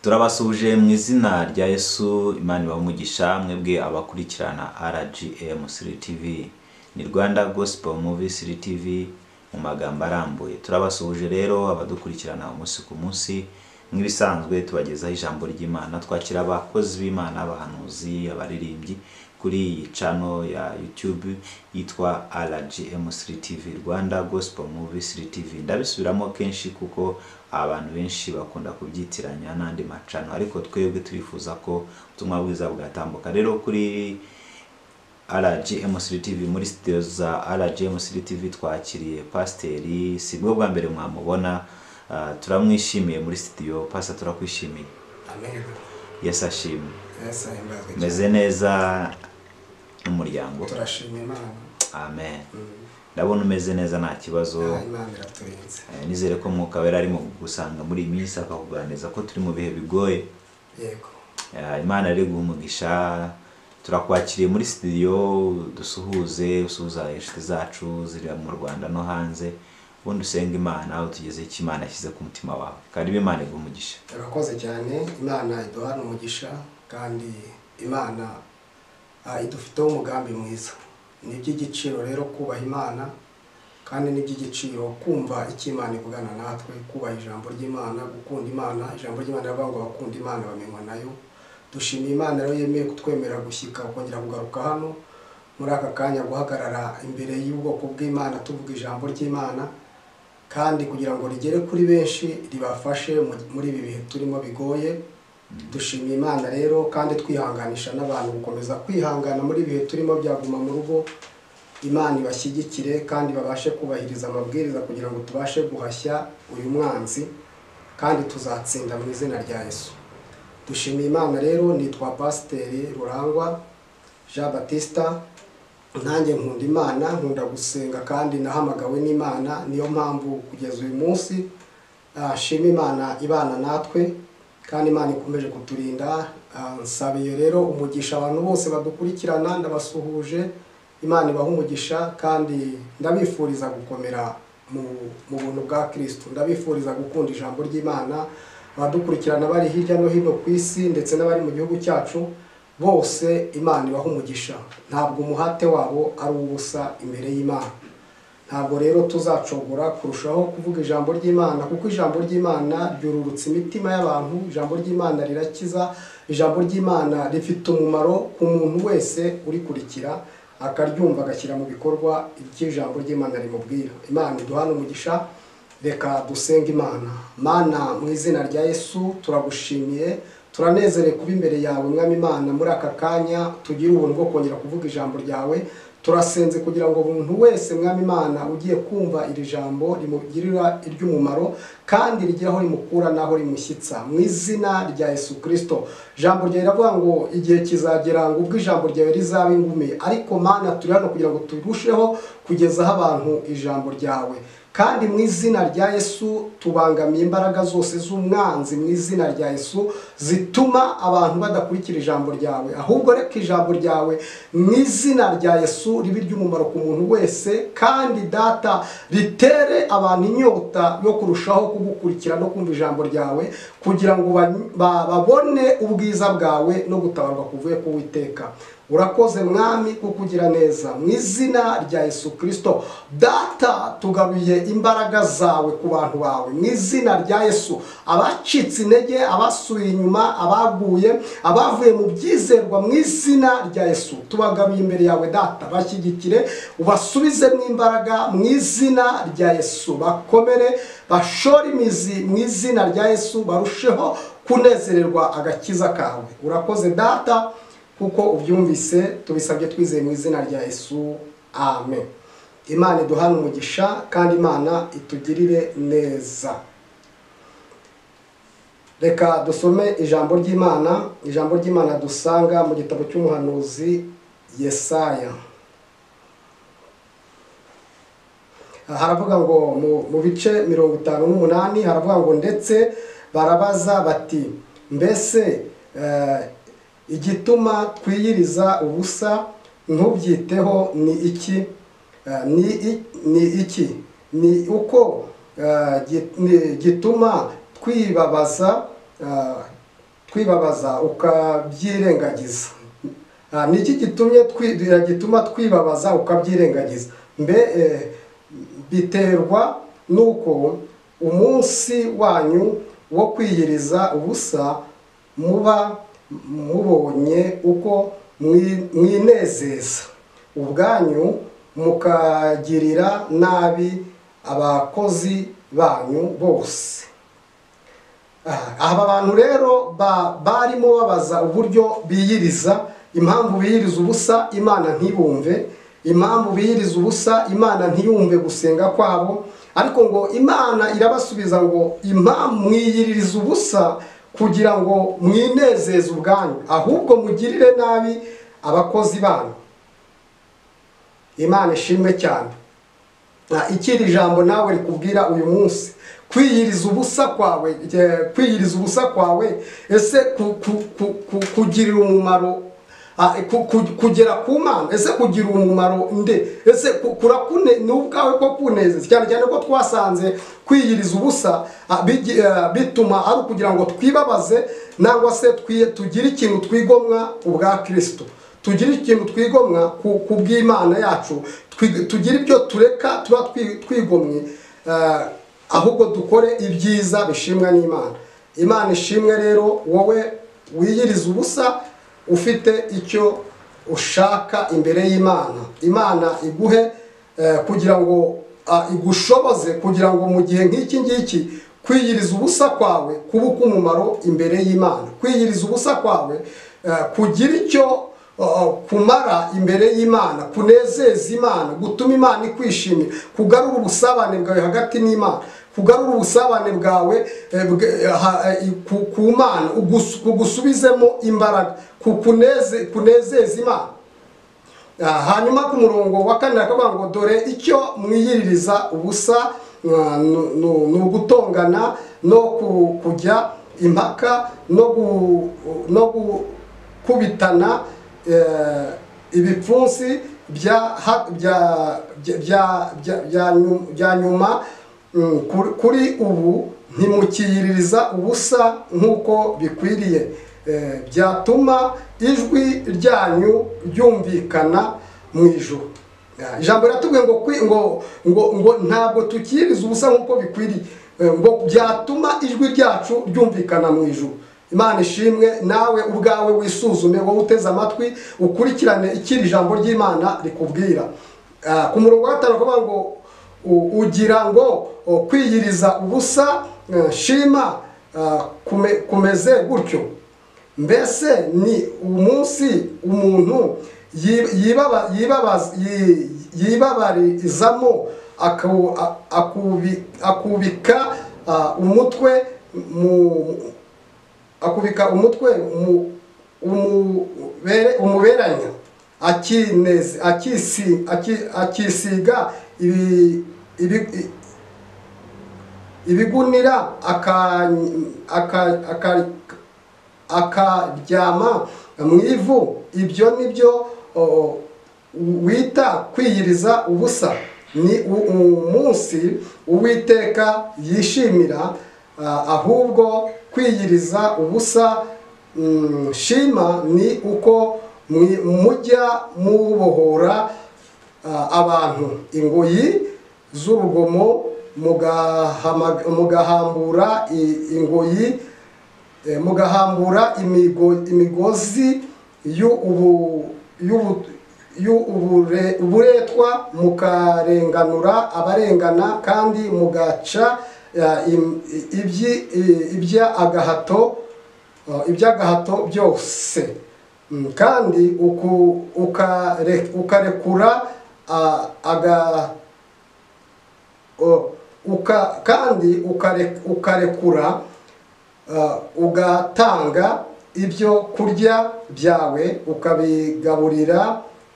Turabasuhuje mu izina rya Yesu, Imana ibahe umugisha mwebwe abakurikirana RGM 3TV, ni Rwanda Gospel Movie 3TV mu magambo arambuye. Turabasuhuje rero abadukurikirana umunsi ku munsi, nk'ibisanzwe tubagezaho ijambo ry'Imana, twakira abakozi b'Imana, abahanuzi, abaririmbyi kuri iyi channel ya YouTube yitwa RGM 3TV, Rwanda Gospel Movie 3TV. Ndabisubiramo kenshi kuko abantu benshi bakunda kubyitiranya n'andi macano, ariko twebwe turifuza ko ubutumwa bwiza bwatambuka. Rero kuri RGM 3TV muri studio za RGM 3TV twakiriye Pasiteri, si bwo bwa mbere mwamubona, ah, turamwishimiye muri studio. Pastor turakwishimiye. Amen. Yesu ashimwe. Yesu ahimbazwe cyane. meze neza n'umuryango Turashima Imana. amen ndabona umeze neza nta kibazo Ah, Imana iraturinze. Eh, nizere ko mwuka wera arimo kugusanga muri iyi minsi akakuganiriza ko turi mu bihe bigoye Yego. Eh, imana rero guha umugisha turakwakiriye muri studio dusuhuze usuhuza inshuti zacu ziri mu rwanda no hanze ubundi usenge imana utugezeho icyo imana yashyize ku mutima wawe karibu imana iguha umugisha Turakoze cyane Imana iduhana umugisha kandi Imana ah, idufiteho umugambi mwiza. Ni iby'igiciro rero kubaha Imana kandi ni iby'igiciro kumva icyo Imana ivugana natwe, kubaha ijambo ry'Imana, gukunda Imana. Ijambo ry'Imana riravuga ngo abakunda Imana bamenywa nayo. Dushimiye Imana rero yemeye kutwemerera gushyika kongera kugaruka hano muri aka kanya guhagarara imbere y'ubwoko bw'Imana tuvuga ijambo ry'Imana. kandi kugira ngo rigere kuri benshi ribafashe mu- muri ibi bihe turimo bigoye dushimiye imana rero kandi twihanganisha n'abantu gukomeza kwihangana muri ibi bihe turimo bya guma mu rugo imana ibashyigikire kandi babashe kubahiriza amabwiriza kugira ngo tubashe guhashya uyu mwanzi kandi tuzatsinda mu izina rya yesu dushimiye imana rero nitwa pasiteri rurangwa jean batista nanjye nkunda imana nkunda gusenga kandi nahamagawe n'imana niyo mpamvu kugeza uyu munsi ah, nshima imana ibana natwe kandi imana ikomeje kuturinda Ah, nsabiye rero umugisha abantu bose badukurikirana ndabasuhuje imana ibaha umugisha kandi ndabifuriza gukomera mu mu buntu bwa kirisitu ndabifuriza gukunda ijambo ry'imana abadukurikirana bari hirya no hino ku isi ndetse n'abari mu gihugu cyacu bose imana ibaha umugisha ntabwo umuhate wabo ari ubusa imbere y'imana ntabwo rero tuzacogora kurushaho kuvuga ijambo ry'imana kuko ijambo ry'imana ryururutsa imitima y'abantu ijambo ry'imana rirakiza ijambo ry'imana rifite umumaro ku muntu wese urikurikira akaryumva agashyira mu bikorwa iby'ijambo ry'imana rimubwira imana iduhana umugisha reka dusenge imana mana mu izina rya yesu turagushimiye turanezerewe kuba imbere yawe mwami imana muri aka kanya tugire ubuntu bwo kongera kuvuga ijambo ryawe turasenze kugira ngo buri muntu wese mwami imana ugiye kumva iri jambo rimugirira iry'umumaro kandi rigira aho rimukura n'aho rimushyitsa mu izina rya yesu kirisito ijambo ryawe riravuga ngo igihe kizagera ngo ubwo ijambo ryawe rizaba ingume ariko mana turi hano kugira ngo turusheho kugezaho abantu ijambo ryawe kandi mu izina rya yesu tubangamiye imbaraga zose z'umwanzi mu izina rya yesu zituma abantu badakurikira ijambo ryawe ahubwo reka ijambo ryawe mu izina rya yesu ribe iry'umumaro ku muntu wese kandi data ritere abantu inyota yo kurushaho kugukurikira no kumva ijambo ryawe kugira ngo ba- ba- babone ubwiza bwawe no gutabarwa kuvuye ku witeka urakoze mwami kuko ugira neza mu izina rya yesu kirisito data tugaruye imbaraga zawe ku bantu bawe mu izina rya yesu abacitse intege abasubiye inyuma abaguye abavuye mu byizerwa mu izina rya yesu tubagaruye imbere yawe data bashyigikire ubasubizemo imbaraga mu izina rya yesu bakomere bashore imizi mu izina rya yesu barusheho kunezererwa agakiza kawe urakoze data kuko ubyumvise tubisabye twizeye mu izina rya yesu amen imana iduhane umugisha kandi imana itugirire neza reka dusome ijambo ry'imana ijambo ry'imana dusanga mu gitabo cy'umuhanuzi yesaya haravuga ngo mu- mu bice mirongo itanu n'umunani haravuga ngo ndetse barabaza bati mbese eh, igituma twiyiriza ubusa ntubyiteho ni iki Eh, ni i- ni iki ni uko eh, gi- ni- gituma twibabaza eh, kwibabaza ukabyirengagiza Ah, ni iki gitumye twi- gituma twibabaza ukabyirengagiza mbe eh, biterwa nuko umunsi wanyu wo kwiyiriza ubusa muba mubonye uko mwi- mwinezeza ubwanyu mukagirira nabi abakozi banyu bose Ah, aba bantu rero ba- barimo babaza uburyo biyiriza impamvu biyiriza ubusa imana ntibumve impamvu biyiriza ubusa imana ntiyumve gusenga kwabo ariko ngo imana irabasubiza ngo impamvu mwiyiriza ubusa kugira ngo mwinezeze ubwanyu ahubwo mugirire nabi abakozi banyu imana ishimwe cyane Ah, ikindi jambo nawe rikubwira uyu munsi kwiyiriza ubusa kwawe eh, kwiyiriza ubusa kwawe ese ku- ku- ku- ku- kugirira umumaro ah, ku- ku- kugera ku mana ese kugira umumaro nde ese ku- kurakune ni ubwawe ko kunezeza cyane cyane ko twasanze kwiyiriza ubusa ah, bigi- eh, bituma ari ukugira ngo twibabaze nangwa se twi- tugire ikintu twigomwa ubwa kirisito tugire ikintu twigomwa ku ku bw'imana yacu twi- tugire ibyo tureka tuba twi- twigomwe eh, ahubwo dukore ibyiza bishimwa n'imana imana ishimwe rero wowe wiyiriza ubusa ufite icyo ushaka imbere y'imana imana iguhe eh, kugira ngo ah, igushoboze kugira ngo mu gihe nk'iki ngiki kwiyiriza ubusa kwawe kuba umumaro imbere y'imana kwiyiriza ubusa kwawe eh, kugira icyo Uh, kumara imbere y'imana kunezeza imana gutuma imana ikwishimira kugarura ubusabane bwawe hagati n'imana kugarura ubusabane bwawe eh, bwe- ha- eh, ku- ku mana ugus- kugusubizemo imbaraga ku- kuneze- kunezeza imana Ah, hanyuma ku murongo wa kane akavuga ngo dore icyo mwiyiririza ubusa ah, nu- nu- ni ugutongana no ku- kujya impaka no gu- no gukubitana eh, ibipfunsi bya ha- bya- bya- bya- bya- bya nyu- bya nyuma Mm, kuri- kuri ubu ntimukiyiririza ubusa nk'uko bikwiriye Eh, byatuma ijwi ryanyu ryumvikana mu ijoro Ah, ijambo riratubwiye ngo kwi- ngo ngo ngo ntabwo tukiyiriza ubusa nk'uko bikwiriye Eh, ngo byatuma ijwi ryacu ryumvikana mu ijoro imana ishimwe nawe ubwawe wisuzume wowe uteze amatwi ukurikirane icyo iri jambo ry'imana rikubwira Ah, ku murongo wa gatanu bakavuga ngo U- ugira ngo o, kwiyiriza ubusa eh, shima ah, kume- kumeze gutyo mbese ni umunsi umuntu yi- yibaba- yibabaz- yi- yibabarizamo aku- a- akubi- akubika ah, umutwe mu akubika umutwe umu- umubere- umuberanya akineze- akisi- aki- akisiga ibi- ibi- ibigunira akanyi- aka- aka- akaryama mu ivu ibyo ni byo o, wita kwiyiriza ubusa ni u- umunsi uwiteka yishimira ah, ahubwo kwiyiriza ubusa mm, shima ni uko mwi- mujya mubohora ah, abantu ingoyi z'urugomo mugahama- mugahambura i- ingoyi eh, mugahambura imigo- imigozi y'ubu- y'ubu- y'ubure- uburetwa mukarenganura abarengana kandi mugaca eh, im- ibyi- eh, iby'agahato eh, iby'agahato byose Mm, kandi uku- ukare- ukarekura ah, aga o, uka kandi ukare- ukarekura Uh, ugatanga ibyo kurya byawe ukabigaburira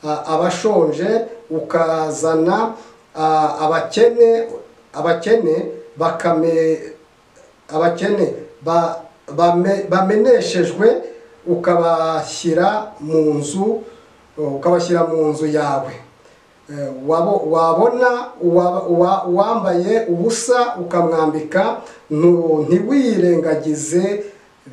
uh, abashonje ukazana uh, abakene abakene bakame abakene ba- bame- bameneshejwe ukabashyira mu nzu ukabashyira mu nzu yawe Eh, wabo- wabona uwa- uwa- uwambaye ubusa ukamwambika ntu- ntiwirengagize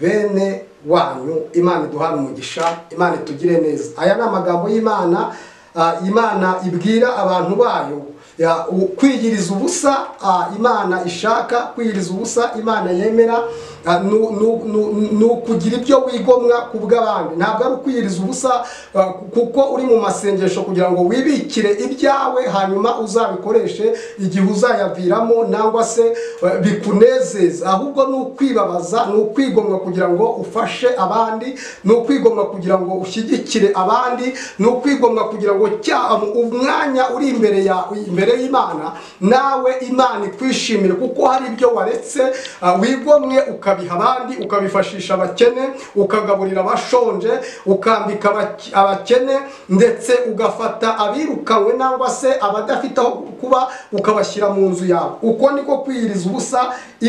bene wanyu imana iduhane umugisha imana itugire neza aya ni amagambo y'imana ah, imana ibwira abantu bayo Ya, u- kwiyiriza ubusa ah, imana ishaka kwiyiriza ubusa imana yemera ah, nu- nu- nu- ni ukugira ibyo wigomwa ku bw'abandi ntabwo ari ukwiyiriza ubusa ah, ku- kuko uri mu masengesho kugira ngo wibikire ibyawe hanyuma uzabikoreshe igihe uzayaviramo nangwa se eh, bikunezeza ahubwo ni ukwibabaza ni ukwigomwa kugira ngo ufashe abandi ni ukwigomwa kugira ngo ushyigikire abandi ni ukwigomwa kugira ngo cya umwanya uri imbere ya imbere y'imana nawe imana ikwishimire kuko hari ibyo waretse ah, wigomwe ukabiha abandi ukabifashisha abakene ukagaburira abashonje ukambika abak- abakene ndetse ugafata abirukanywe nangwa se abadafite aho kuba ukabashyira mu nzu yawe uko niko kwiyiriza ubusa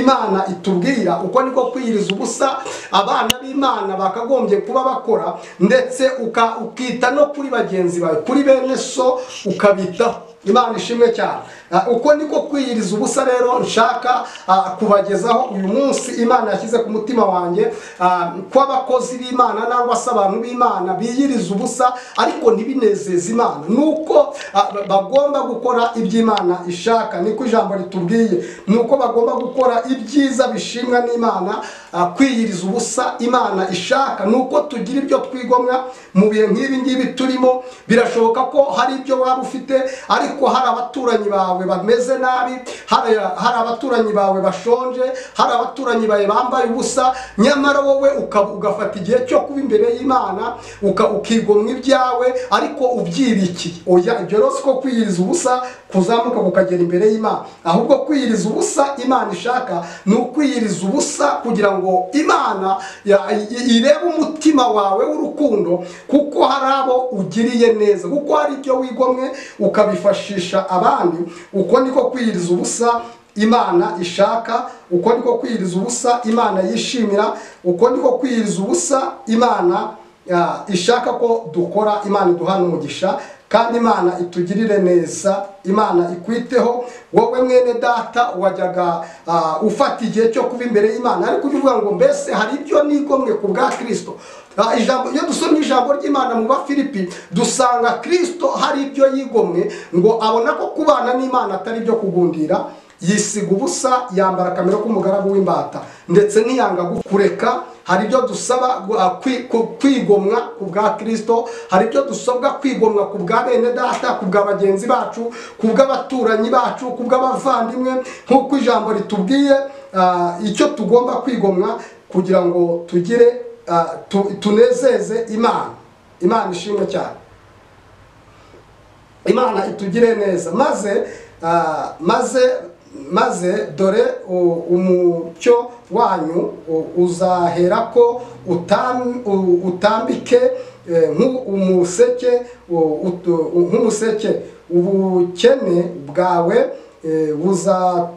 imana itubwira uko niko kwiyiriza ubusa abana b'imana bakagombye kuba bakora ndetse uka- ukita no kuri bagenzi bawe kuri bene so ukabitaho imana ishimwe cyane Ah, uko niko kwiyiriza ubusa rero nshaka ah, kubagezaho uyu munsi imana yashyize ku mutima wanjye ah, ko abakozi b'imana nangwa se abantu b'imana biyiriza ubusa ariko ntibinezeze imana nuko ah, ba- bagomba gukora iby'imana ishaka niko ijambo ritubwiye nuko bagomba gukora ibyiza bishimwa n'imana ah, kwiyiriza ubusa imana ishaka nuko tugira ibyo twigomwa mu bihe nk'ibi ngibi turimo birashoboka ko hari ibyo waba ufite ariko hari abaturanyi bawe bameze nabi hari hari abaturanyi bawe bashonje hari abaturanyi bawe bambaye ubusa nyamara wowe uka- ugafata igihe cyo kuba imbere y'imana uka- ukigomwa ibyawe ariko ubyibikiye oya ibyo rero siko kwiyiriza ubusa kuzamuka kukagera imbere y'imana ahubwo kwiyiriza ubusa imana ishaka ni ukwiyiriza ubusa kugira ngo imana ya- i- irebe umutima wawe w'urukundo kuko hari abo ugiriye neza kuko hari ibyo wigomwe ukabifashisha abandi uko niko kwiyiriza ubusa imana ishaka uko niko kwiyiriza ubusa imana yishimira uko niko kwiyiriza ubusa imana ah, ishaka ko dukora imana iduhana umugisha kandi imana itugirire neza imana ikwiteho wowe mwene data wajyaga ah, ufata igihe cyo kuba imbere y'imana ariko ujya uvuga ngo mbese hari ibyo nigomwe ku bwa kirisito Ah, ijambo iyo dusomye ijambo ry'imana mu bafilipi dusanga kristo hari ibyo yigomwe ngo abona ko kubana n'imana atari ibyo kugundira yisiga ubusa yambara akamero k'umugaragu w'imbata ndetse ntiyanga kureka hari ibyo dusaba gu- ah, kwi- ku- kwigomwa ku bwa kristo hari ibyo dusabwa kwigomwa ku bwa bene data ku bwa bagenzi bacu ku bw'abaturanyi bacu ku bw'abavandimwe nk'uko ijambo ritubwiye ah, icyo tugomba kwigomwa kugira ngo tugire ah, tu- tunezeze imana imana ishimwe cyane imana itugire neza maze ah, maze maze dore u- umucyo wanyu u- uzaherako utam- u- utambike eh, nk'u- umuseke u- utu- u- nk'umuseke ubukene bwawe eh, buza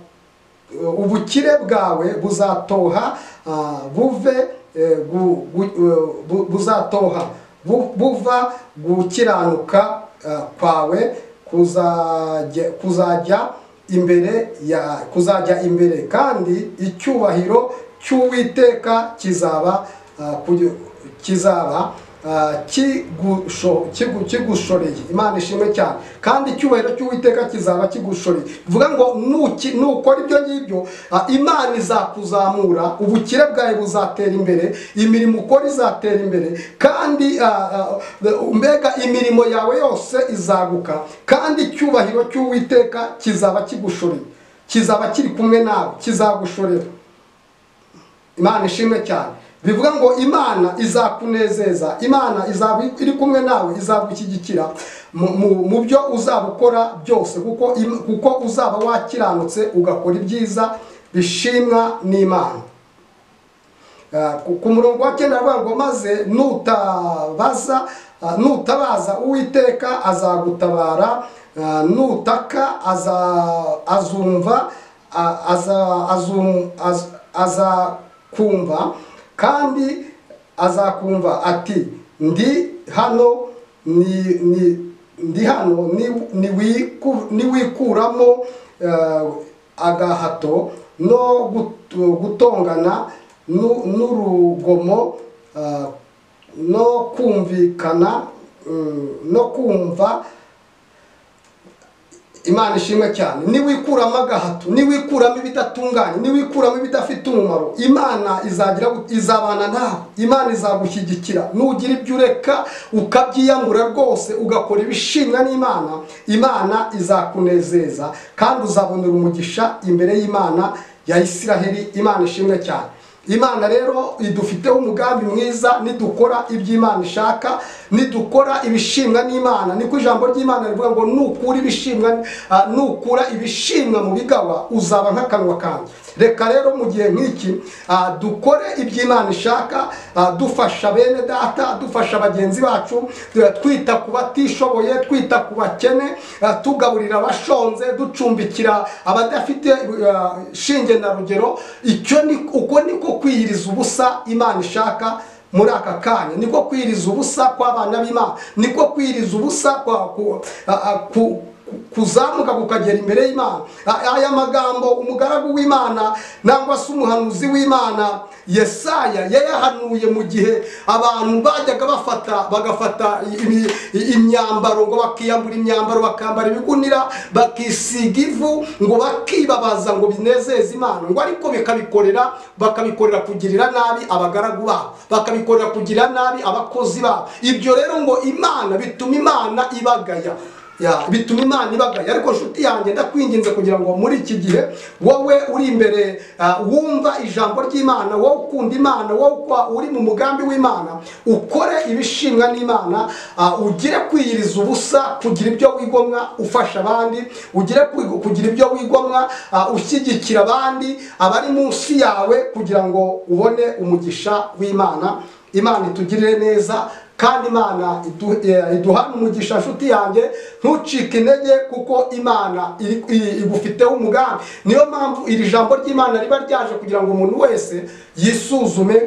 ubukire bwawe buzatoha ah, buve eh, gu- gu- eh, bu- buzatoha bu- buva gukiranuka ah, kwawe kuzajya kuzajya imbere ya kuzajya imbere kandi icyubahiro cy'uwiteka kizaba ah, kugi- kizaba ah, kigusho- kigu- kigushoreye imana ishimwe cyane kandi icyubahiro cy'uwiteka kizaba kigushoreye bivuga ngo nuki- nukora ibyo ngibyo ah, imana izakuzamura ubukire bwawe buzatera imbere imirimo ukora izatera imbere kandi ah, ah, mbega imirimo yawe yose izaguka kandi icyubahiro cy'uwiteka kizaba kigushoreye kizaba kiri kumwe nawe kizagushorera imana ishimwe cyane bivuga ngo imana izakunezeza imana izaba iri kumwe nawe izagushyigikira mu- mu- mu byo uzaba ukora byose kuko im- kuko uzaba wakiranutse ugakora ibyiza bishimwa n'imana Ah, ku- ku murongo wa cyenda aravuga ngo maze nutabaza ah, nutabaza uwiteka azagutabara ah, nutaka aza- azumva ah, aza- azum- az- azakumva kandi azakumva ati ndi hano ni ni ndi hano ni- niwiku- niwikuramo eh, agahato no gut- gutongana nu- n'urugomo ah, no kumvikana mm, no kumva imana ishimwe cyane niwikuramo agahato niwikuramo ibidatunganye niwikuramo ibidafite umumaro imana izagira izabana nawe imana izagushyigikira nugira ibyo ureka ukabyiyamura rwose ugakora ibishimwa n'imana imana izakunezeza kandi uzabonera umugisha imbere y'imana ya isiraheli imana ishimwe cyane imana rero idufiteho umugambi mwiza nidukora ibyo imana ishaka nidukora ibishimwa n'imana niko ijambo ry'imana rivuga ngo nukura ibishimwa ah, nukura ibishimwa mu bigawa uzaba nk'akanwa kanjye reka rero mu gihe nk'iki ah, dukore ibyo imana ishaka ah, dufasha bene data dufasha bagenzi bacu eh, twita ku batishoboye twita ku bakene eh, tugaburira abashonze ducumbikira abadafite eh, shinge na rugero icyo ni uko niko kwiyiriza ubusa imana ishaka muri aka kanya niko kwiyiriza ubusa kw'abana b'imana niko kwiyiriza ubusa kwa- ku- a- a- ku- ku- kuzamuka kukagera imbere y'imana A- aya magambo umugaragu w'imana nangwa se umuhanuzi w'imana yesaya yayahanuye mu gihe abantu bajyaga bafata bagafata imi- imyambaro ngo bakiyambura imyambaro bakambara ibigunira bakisiga ivu ngo bakibabaza ngo binezeze imana ngo ariko bikabikorera bakabikorera kugirira nabi abagaragu babo bakabikorera kugirira nabi abakozi babo ibyo rero ngo imana bituma imana ibagaya ya bituma imana ibagaya ariko nshuti yanjye ndakwinginze kugira ngo muri iki gihe wowe uri imbere ah, wumva ijambo ry'imana wowe ukunda imana wowe ukwa- uri mu mugambi w'imana ukore ibishimwa n'imana ah, ugire kwiyiriza ubusa kugira ibyo wigomwa ufasha abandi ugire kwigo- kugira ibyo wigomwa ah, ushyigikira abandi abari munsi yawe kugira ngo ubone umugisha w'imana imana itugirire neza kandi imana idu- eh, iduhana umugisha nshuti yanjye ntucike intege kuko imana iri- i- igufiteho umugambi niyo mpamvu iri jambo ry'imana riba ryaje kugira ngo umuntu wese yisuzume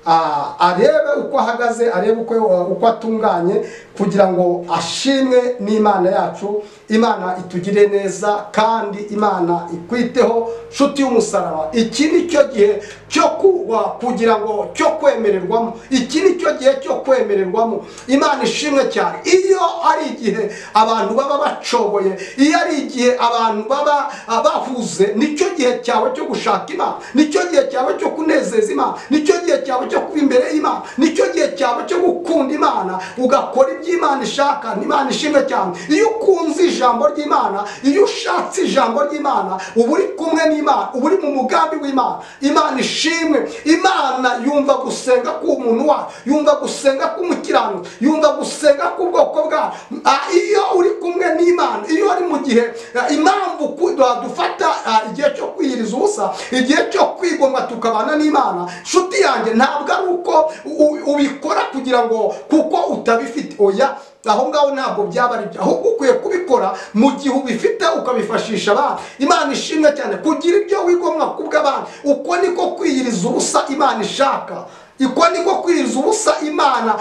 ah, arebe uko ahagaze arebe uko uko atunganye kugira ngo ashimwe n'imana yacu imana itugire neza kandi imana ikwiteho nshuti y'umusaraba iki ni cyo gihe cyo kuba kugira ngo cyo kwemererwamo iki ni cyo gihe cyo kwemererwamo imana ishimwe cyane iyo ari igihe abantu baba bacoboye iyo ari igihe abantu baba ah, bahuze nicyo gihe cyawe cyo gushaka imana nicyo gihe cyawe cyo kunezeza imana nicyo gihe cyawe cyo kuba imbere y'imana nicyo gihe cyawe cyo gukunda imana ugakora ibyo imana ishaka n'imana ishimwe cyane iyo ukunze ijambo ry'imana iyo ushatse ijambo ry'imana uba uri kumwe n'imana uba uri mu mugambi w'imana imana ishimwe imana yumva gusenga k'umuntu wayo yumva gusenga k'umukiranutsi yumva gusenga k'ubwoko bwayo Ah, iyo uri kumwe n'imana iyo ari mu gihe ah, impamvu ku- dufata ah, igihe cyo kwiyiriza ubusa igihe cyo kwigomwa tukabana n'imana nshuti yanjye ntabwo ari uko u- ubikora kugira ngo kuko utabifite oya aho ngaho ntabwo byaba ari byo ahubwo ukwiye kubikora mu gihe ubifite ukabifashisha abandi imana ishimwe cyane kugira ibyo wigomwa kubw'abandi uko niko kwiyiriza ubusa imana ishaka iko niko kwiriza ubusa imana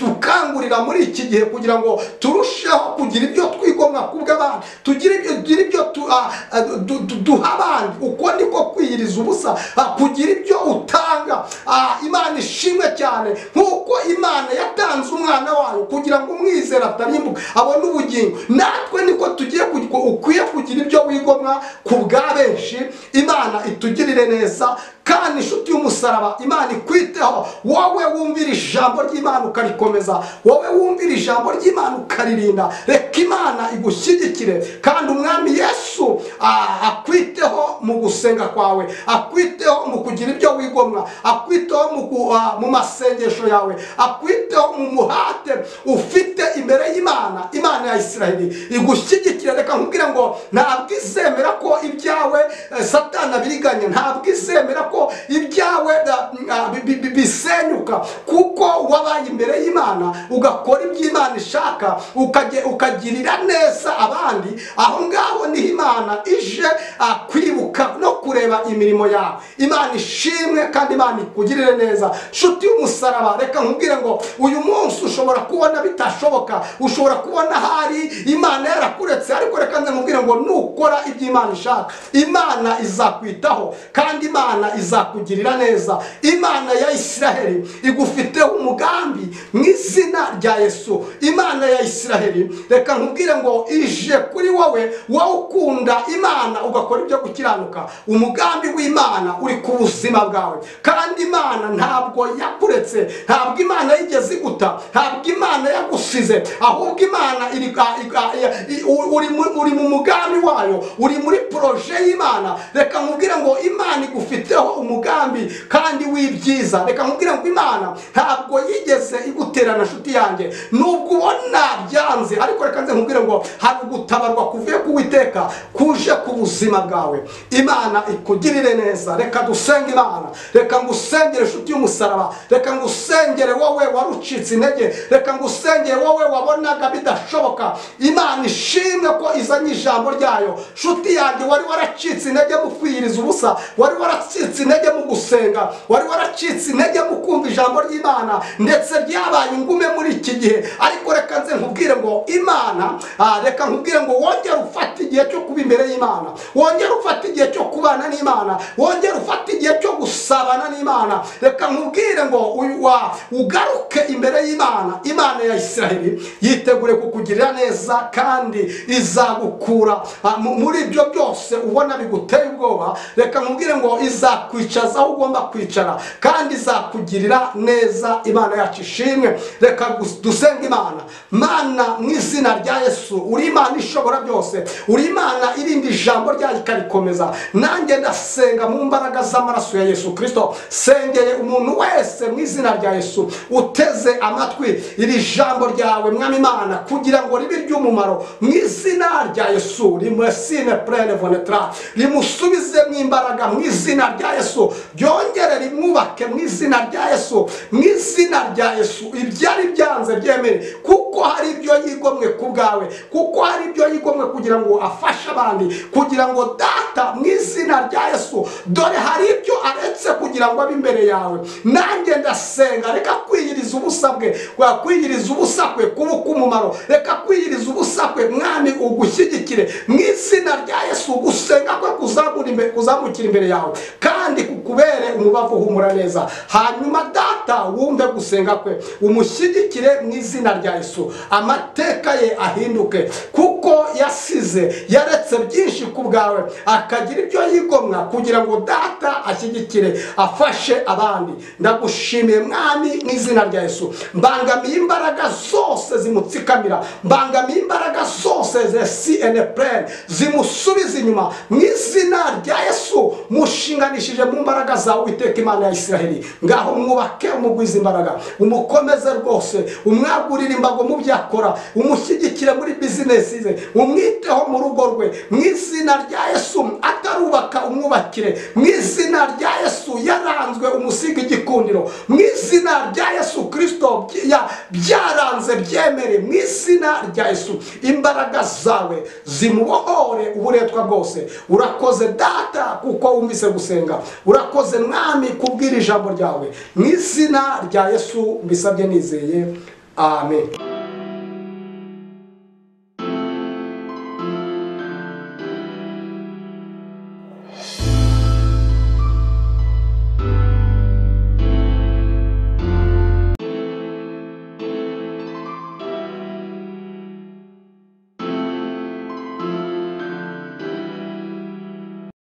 itukangurira muri iki gihe kugira ngo turusheho kugira ibyo twigomwa kubw'abandi tugire ibyo tugire ibyo tu- ah, ah, du- du- duha abandi uko niko kwiyiriza ubusa ah, kugira ibyo utanga Ah, imana ishimwe cyane nk'uko imana yatanze umwana wayo kugira ngo umwizera atarimbuka abone ubugingo natwe niko tugiye ku- ku- ukwiye kugira ibyo wigomwa ku bwa benshi imana itugirire neza kandi inshuti y'umusaraba imana ikwiteho wowe wumvira ijambo ry'imana ukarikomeza wowe wumvira ijambo ry'imana ukaririnda reka imana igushyigikire kandi umwami yesu ah, akwiteho mu gusenga kwawe akwiteho mu kugira ibyo wigomwa akwiteho mu, ku- ah, mu masengesho yawe akwiteho mu muhate ufite imbere y'imana imana ya isiraheli igushyigikire reka nkubwire ngo ntabwo izemera ko ibyawe eh, satani abiriganya ntabwo izemera ko ibyawe ah, ah, bi- bi- bi- bisenyuka kuko wabaye imbere y'imana ugakora ibyo imana ishaka ukaje- ukagirira neza abandi aho ngaho niho imana imana ije ah, kwibuka no kureba imirimo yawe imana ishimwe kandi imana ikugirire neza nshuti y'umusaraba reka nkubwire ngo uyu munsi ushobora kubona bitashoboka ushobora kubona hari imana yarakuretse ariko reka nze nkubwire ngo nukora ibyo imana ishaka imana izakwitaho kandi imana izakugirira neza imana ya isiraheli igufiteho umugambi mu izina rya yesu imana ya isiraheli reka nkubwire ngo ije kuri wowe wowe ukunda imana ugakora ibyo gukiranuka umugambi w'imana uri ku buzima bwawe kandi imana ntabwo yakuretse ntabwo imana yigeze iguta ntabwo imana yagusize ahubwo imana iri, a, i- a, i- u- uri, mu- uri mu mugambi wayo uri muri poroje y'imana reka nkubwire ngo imana igufiteho umugambi kandi w'ibyiza reka nkubwire ngo imana ntabwo yigeze iguterana nshuti yanjye nubwo ubona byanze ariko reka nze nkubwire ngo hari ugutabarwa kuvuye ku witeka kuje ku buzima bwawe imana ikugirire neza reka dusenge imana reka ngusengere nshuti y'umusaraba reka ngusengere wowe warucitse intege reka ngusengere wowe wabonaga bidashoboka imana ishimwe ko izanye ijambo ryayo nshuti yanjye wari waracitse intege mu kwiyiriza ubusa wari waracitse intege mu gusenga wari waracitse intege mu kumva ijambo ry'imana ndetse ryabaye ingume muri iki gihe ariko reka nze nkubwire ngo imana ah, reka nkubwire ngo wongere ufate igihe cyo kuba imbere y'imana wongere ufate igihe cyo kubana n'imana wongere ufate igihe cyo gusabana n'imana reka nkubwire ngo uyu wa ugaruke imbere y'imana imana ya isiraheli yitegure kukugirira neza kandi izagukura ah, mu- muri ibyo byose ubona biguteye ubwoba reka nkubwire ngo izakwicaza aho ugomba kwicara kandi izakugirira neza imana yacu ishimwe reka gus- dusenga imana mana mu izina rya yesu uri imana ishobora byose uri imana irinda ijambo ryayo ikarikomeza nanjye ndasenga mu mbaraga z'amaraso ya yesu kirisito sengeye umuntu wese mu izina rya yesu uteze amatwi iri jambo ryawe mwami imana kugira ngo ribe iry'umumaro mu izina rya yesu rimwesine purene vonetra rimusubize mu imbaraga mu izina rya yesu ryongere rimwubake mu izina rya yesu mu izina rya yesu ibyari byanze byemere kuko hari ibyo yigomwe ku bwawe kuko hari ibyo yigomwe kugira ngo afashe abandi kugira ngo data mu izina rya yesu dore hari ibyo aretse kugira ngo abe imbere yawe nanjye ndasenga reka kwiyiriza ubusa bwe kwa kwiyiriza ubusa kwe kuba umumaro reka kwiyiriza ubusa kwe mwami ugushyigikire mu izina rya yesu gusenga kwe kuzamura imbere- kuzamukira imbere yawe kandi kukubere umubavu uhumura neza hanyuma data wumve gusenga kwe umushyigikire mu izina rya yesu amateka ye ahinduke kuko yasize yaretse byinshi ku bwawe akagira ibyo yigomwa kugira ngo data ashyigikire afashe abandi ndagushimiye mwami mu izina rya yesu mbangamiye imbaraga zose zimutsikamira mbangamiye imbaraga zose za cnpr zimusubiza inyuma mu izina rya yesu mushinganishije mu mbaraga zawe witeka imana ya isiraheli ngaho mwubake umugwiza imbaraga umukomeze rwose umwagurire imbago mu byo akora umushyigikire muri bizinesi ze umwiteho mu rugo rwe mu izina rya yesu atarubaka umwubakire mu izina rya yesu yaranzwe umusiga igikundiro mu izina rya yesu kirisito byi- ya- byaranze byemere mu izina rya yesu imbaraga zawe zimubohore uburetwa bwose urakoze data kuko wumvise gusenga urakoze mwami kubwira ijambo ryawe mu izina rya yesu mbisabye nizeye amen